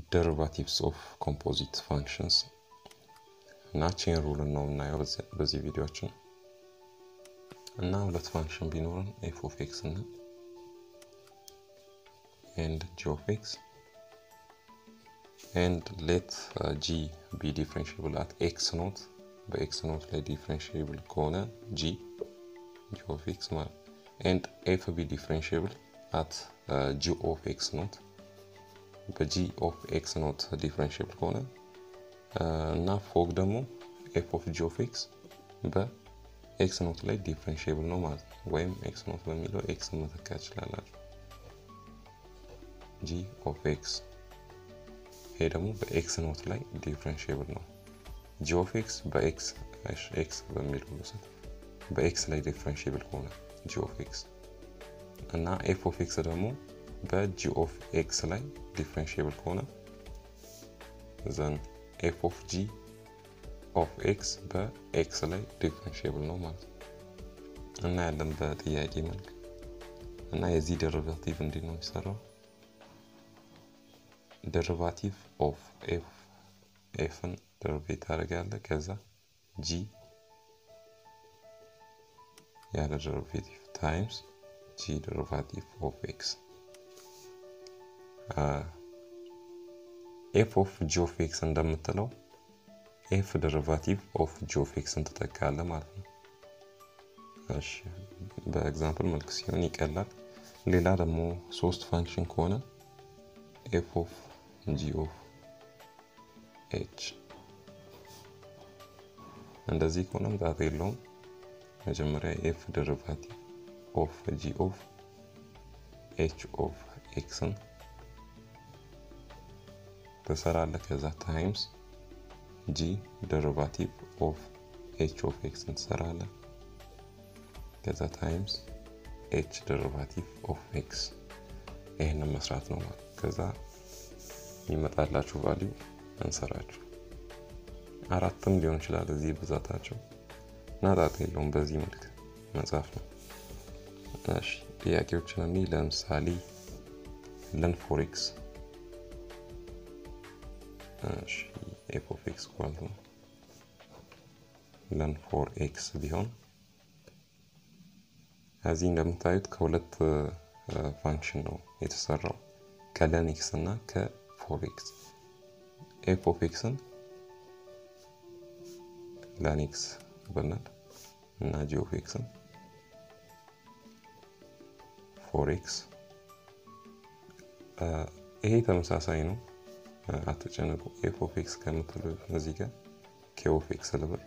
ደሪቫቲቭስ ኦፍ ኮምፖዚት ፋንክሽንስ እና ቼን ሩልን ነው የምናየው በዚህ ቪዲዮችን እና ሁለት ፋንክሽን ቢኖርን ኤፍ ኦፍ ኤክስ እና ኤንድ ጂ ኦፍ ኤክስ ኤንድ ሌት ጂ ቢ ዲፍረንሽብል አት ኤክስ ኖት በኤክስ ኖት ላይ ዲፍረንሽብል ከሆነ ጂ ጂ ኦፍ ኤክስ ማለት ኤንድ ኤፍ ቢ ዲፍረንሽብል አት ጂ ኦፍ ኤክስ ኖት በጂ ኦፍ ኤክስ ኖት ዲፍረንሽብል ከሆነ እና ፎግ ደግሞ ኤፍ ኦፍ ጂ ኦፍ ኤክስ በኤክስ ኖት ላይ ዲፍረንሽብል ነው ማለት ነው። ወይም ኤክስ ኖት በሚለው ኤክስ መተካ ይችላላችሁ። ጂ ኦፍ ኤክስ ይሄ ደግሞ በኤክስ ኖት ላይ ዲፍረንሽብል ነው። ጂ ኦፍ ኤክስ በኤክስ ኤክስ በሚለው ውሰድ በኤክስ ላይ ዲፍረንሽብል ከሆነ ጂ ኦፍ ኤክስ እና ኤፍ ኦፍ ኤክስ ደግሞ በጂ ኦፍ ኤክስ ላይ ዲፍረንሽብል ከሆነ ዘን ኤፍ ኦፍ ጂ ኦፍ ኤክስ በኤክስ ላይ ዲፍረንሽብል ነው ማለት ነው እና ያለን በጥያቄ መልክ እና የዚህ ደሪቫቲቭ እንዴት ነው የሚሰራው? ደሪቫቲቭ ኦፍ ኤፍ ኤፍን ደሪቬት ታደርጋለህ ከዛ ጂ ያለ ደሪቬቲቭ ታይምስ ጂ ደሪቫቲቭ ኦፍ ኤክስ ኤፍ ኦፍ ጂ ኦፍ ኤክስ እንደምትለው ኤፍ ደሪቫቲቭ ኦፍ ጂ ኦፍ ኤክስን ትጠቃለ ማለት ነው። እሺ በኤግዛምፕል መልክ ሲሆን ይቀላል። ሌላ ደግሞ ሶስት ፋንክሽን ከሆነ ኤፍ ኦፍ ጂ ኦፍ ኤች እንደዚህ ከሆነ ምጣት የለውም። መጀመሪያ ኤፍ ደሪቫቲቭ ኦፍ ጂ ኦፍ ኤች ኦፍ ኤክስን ትሰራለህ። ከዛ ታይምስ ጂ ደሪቫቲቭ ኦፍ ኤች ኦፍ ኤክስን ትሰራለህ። ከዛ ታይምስ ኤች ደሪቫቲቭ ኦፍ ኤክስ ይህንን መስራት ነው ማለት ከዛ ይመጣላችሁ ቫሊዩ እንሰራችሁ። አራትም ሊሆን ይችላል እዚህ ብዛታቸው እና ጣጣ የለውም። በዚህ መልክ መጻፍ ነው። እሺ ጥያቄዎችን እኔ ለምሳሌ ለን ፎር ኤክስ ኤፍ ኦፍ ኤክስ ኳልቱ ለን ፎር ኤክስ ቢሆን እዚህ እንደምታዩት ከሁለት ፋንክሽን ነው የተሰራው ከለን ኤክስ እና ከፎር ኤክስ ኤፍ ኦፍ ኤክስን ለን ኤክስ ብንል እና ጂ ኦፍ ኤክስን ፎር ኤክስ ይሄ ተመሳሳይ ነው። አትጨነቁ። ኤፍ ኦፍ ኤክስ ከምትሉ እዚህ ጋር ኬ ኦፍ ኤክስ ልበል።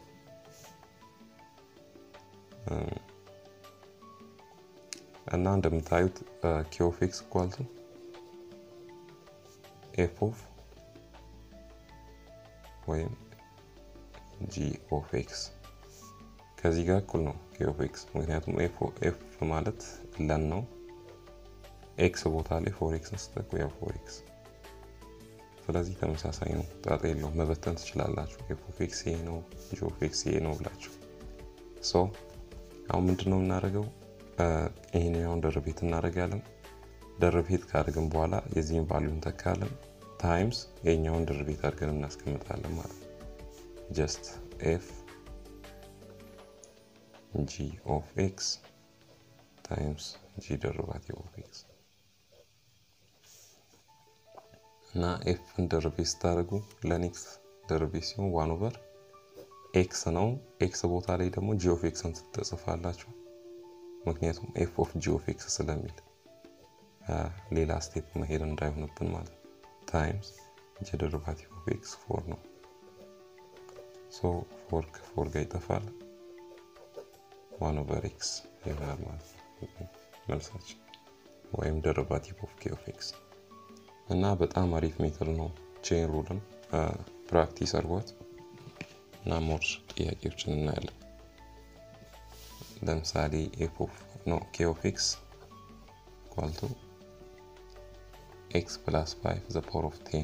እና እንደምታዩት ኬ ኦፍ ኤክስ ኳልቱ ኤፍ ኦፍ ወይም ጂ ኦፍ ኤክስ ከዚህ ጋር እኩል ነው ኬ ኦፍ ኤክስ። ምክንያቱም ኤፍ ማለት ለን ነው። ኤክስ ቦታ ላይ ፎር ኤክስን ስትጠቁ ያው ፎር ኤክስ ስለዚህ ተመሳሳይ ነው። ጣጣ የለውም። መበተን ትችላላችሁ። ኤፍ ኦፍ ኤክስ ይሄ ነው፣ ጂ ኦፍ ኤክስ ይሄ ነው ብላችሁ ሶ አሁን ምንድን ነው የምናደርገው? ይሄኛውን ደርቤት እናደርጋለን። ደርቤት ካደርግን በኋላ የዚህን ቫሊዩ እንተካለን። ታይምስ የኛውን ደርቤት አድርገን እናስቀምጣለን ማለት ነው። ጀስት ኤፍ ጂ ኦፍ ኤክስ ታይምስ ጂ ደሪቫቲቭ ኦፍ ኤክስ እና ኤፍን ደርቤት ስታደርጉ ለኔክስ ደርቤት ሲሆን ዋን ኦቨር ኤክስ ነው። ኤክስ ቦታ ላይ ደግሞ ጂ ኦፍ ኤክስን ትጽፋላችሁ። ምክንያቱም ኤፍ ኦፍ ጂ ኦፍ ኤክስ ስለሚል ሌላ ስቴፕ መሄድ እንዳይሆንብን ማለት ነው። ታይምስ ጂ ደሪቫቲቭ ኦፍ ኤክስ ፎር ነው። ሶ ፎር ከፎር ጋር ይጠፋል። ዋን ኦቨር ኤክስ ይሆናል ማለት ነው መልሳችን ወይም ደሪቫቲቭ ኦፍ ኬ ኦፍ ኤክስ እና በጣም አሪፍ ሜትር ነው። ቼን ሩልን ፕራክቲስ አድርጓት እና ሞር ጥያቄዎችን እናያለን። ለምሳሌ ኤፍ ኦፍ ኖ ኬ ኦፍ ኤክስ ኳልቱ ኤክስ ፕላስ ፋይቭ ዘ ፓወር ኦፍ ቴን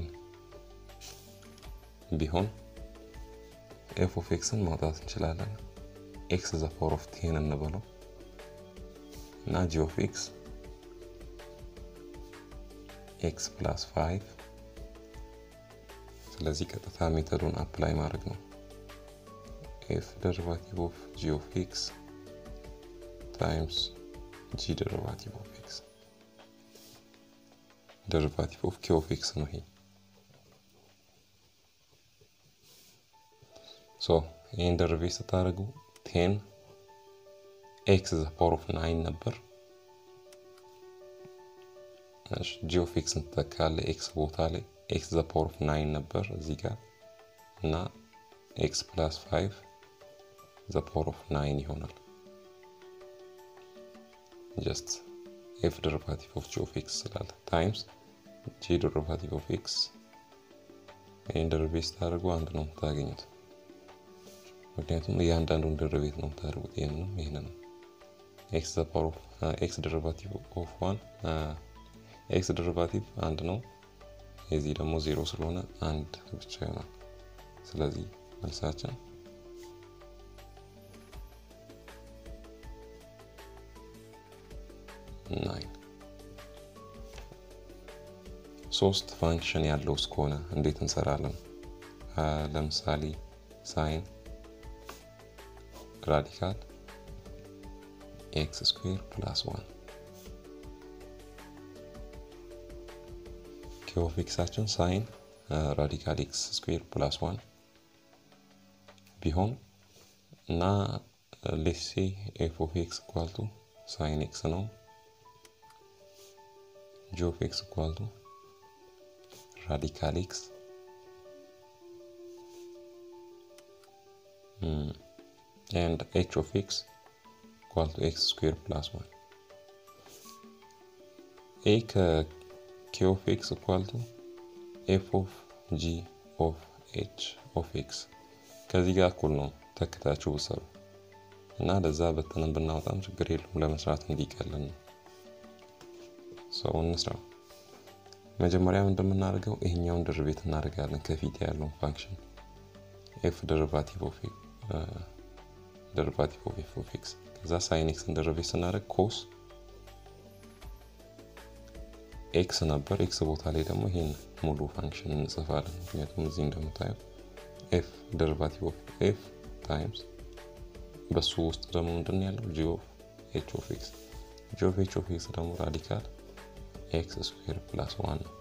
ቢሆን ኤፍ ኦፍ ኤክስን ማውጣት እንችላለን። ኤክስ ዘ ፓወር ኦፍ ቴን እንበለው እና ጂ ኦፍ ኤክስ ኤክስ ፕላስ ፋይቭ ስለዚህ ቀጥታ ሜተዱን አፕላይ ማድረግ ነው። ኤፍ ደሪቫቲቭ ኦፍ ጂ ኦፍ ኤክስ ታይምስ ጂ ደሪቫቲቭ ኦፍ ኤክስ ደሪቫቲቭ ኦፍ ኬ ኦፍ ኤክስ ነው ይሄ። ሶ ይህን ደርቤ ስታደርጉ ቴን ኤክስ ዘ ፓወር ኦፍ ናይን ነበር። ጂ ኦፍ ኤክስ እንትተካለ ኤክስ ቦታ ላይ ኤክስ ዘ ፓወር ኦፍ ናይን ነበር እዚህ ጋር እና ኤክስ ፕላስ ፋይቭ ዘ ፓወር ኦፍ ናይን ይሆናል። ጀስት ኤፍ ደሪቫቲቭ ኦፍ ጂ ኦፍ ኤክስ ስላለ ታይምስ ጂ ደሪቫቲቭ ኦፍ ኤክስ ይህን ደርቤ ስታደርጉ አንድ ነው የምታገኙት። ምክንያቱም እያንዳንዱን ደርቤት ነው የምታደርጉት። ይህንንም ይህንንም ኤክስ ዘ ፓወር ኦፍ ኤክስ ደሪቫቲቭ ኦፍ ዋን ኤክስ ደሪቫቲቭ አንድ ነው። የዚህ ደግሞ ዜሮ ስለሆነ አንድ ብቻ ይሆናል። ስለዚህ መልሳችን ናይን። ሶስት ፋንክሽን ያለው እስከሆነ እንዴት እንሰራለን? ለምሳሌ ሳይን ራዲካል ኤክስ ስኩዌር ፕላስ ዋን ኬ ኦፍ ኤክሳችን ሳይን ራዲካል ኤክስ ስኩዌር ፕላስ ዋን ቢሆን እና ሌሴ ኤፍ ኦፍ ኤክስ ኳልቱ ሳይን ኤክስ ነው። ጂ ኦፍ ኤክስ ኳልቱ ራዲካል ኤክስ ኤንድ ኤች ኦፍ ኤክስ ኳልቱ ኤክስ ስኩዌር ፕላስ ዋን ኤ ከኬ ኦፍ ኤክስ ኳልቱ ኤፍ ኦፍ ጂ ኦፍ ኤች ኦፍ ኤክስ ከዚህ ጋር እኩል ነው ተክታችሁ ብሰሩ እና ለዛ በተንን ብናወጣም ችግር የለውም ለመስራት እንዲቀልን ነው። ሰው እንስራ። መጀመሪያም እንደምናደርገው ይሄኛውን ድርቤት እናደርጋለን ከፊት ያለውን ፋንክሽን ኤፍ ደሪቫቲቭ ኦፍ ደሪቫቲቭ ኦፍ ኤፍ ኦፍ ኤክስ ከዛ ሳይን ኤክስን ደሪቬት ስናደርግ ኮስ ኤክስ ነበር። ኤክስ ቦታ ላይ ደግሞ ይሄን ሙሉ ፋንክሽን እንጽፋለን። ምክንያቱም እዚህ እንደምታየው ኤፍ ደሪቫቲቭ ኦፍ ኤፍ ታይምስ በሱ ውስጥ ደግሞ ምንድን ያለው ጂ ኦፍ ኤች ኦፍ ኤክስ ጂ ኦፍ ኤች ኦፍ ኤክስ ደግሞ ራዲካል ኤክስ ስኩዌር ፕላስ ዋን ነው።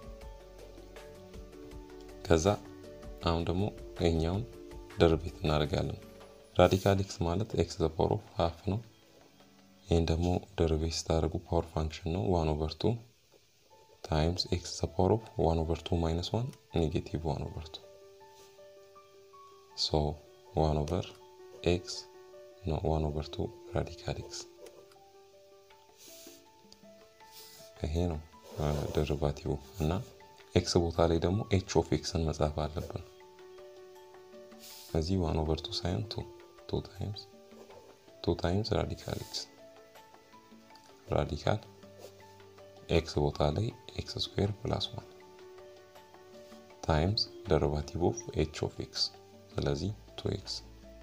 ከዛ አሁን ደግሞ ይሄኛውን ደርቤት እናደርጋለን። ራዲካል ኤክስ ማለት ኤክስ ዘ ፓወር ኦፍ ሀፍ ነው። ይህን ደግሞ ደርቤት ስታደርጉ ፓወር ፋንክሽን ነው ዋን ኦቨር ቱ ታይምስ ኤክስ ዘ ፓወር ኦፍ ዋን ኦቨር ቱ ማይነስ ዋን ኔጌቲቭ ዋን ኦቨር ቱ ሶ ዋን ኦቨር ኤክስ ነው ዋን ኦቨር ቱ ራዲካል ኤክስ ይሄ ነው ደሪቫቲቭ እና ኤክስ ቦታ ላይ ደግሞ ኤች ኦፍ ኤክስን መጻፍ አለብን። እዚህ ዋን ኦቨር ቱ ሳይሆን ቱ ቱ ታይምስ ቱ ታይምስ ራዲካል ኤክስ ራዲካል ኤክስ ቦታ ላይ ኤክስ ስኩዌር ፕላስ ዋን ታይምስ ደሪቫቲቭ ኦፍ ኤች ኦፍ ኤክስ ስለዚህ ቱ ኤክስ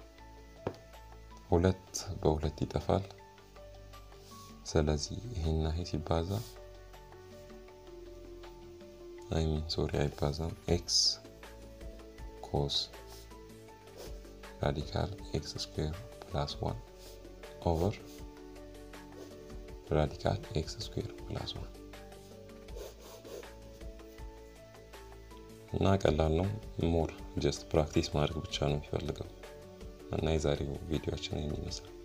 ሁለት በሁለት ይጠፋል። ስለዚህ ይሄና ይሄ ሲባዛ አይ ሚን ሶሪ አይባዛም። ኤክስ ኮስ ራዲካል ኤክስ ስኩዌር ፕላስ ዋን ኦቨር ራዲካል ኤክስ ስኩዌር ፕላስ ዋን እና ቀላል ነው። ሞር ጀስት ፕራክቲስ ማድረግ ብቻ ነው የሚፈልገው እና የዛሬው ቪዲዮችን ይህን ይመስላል።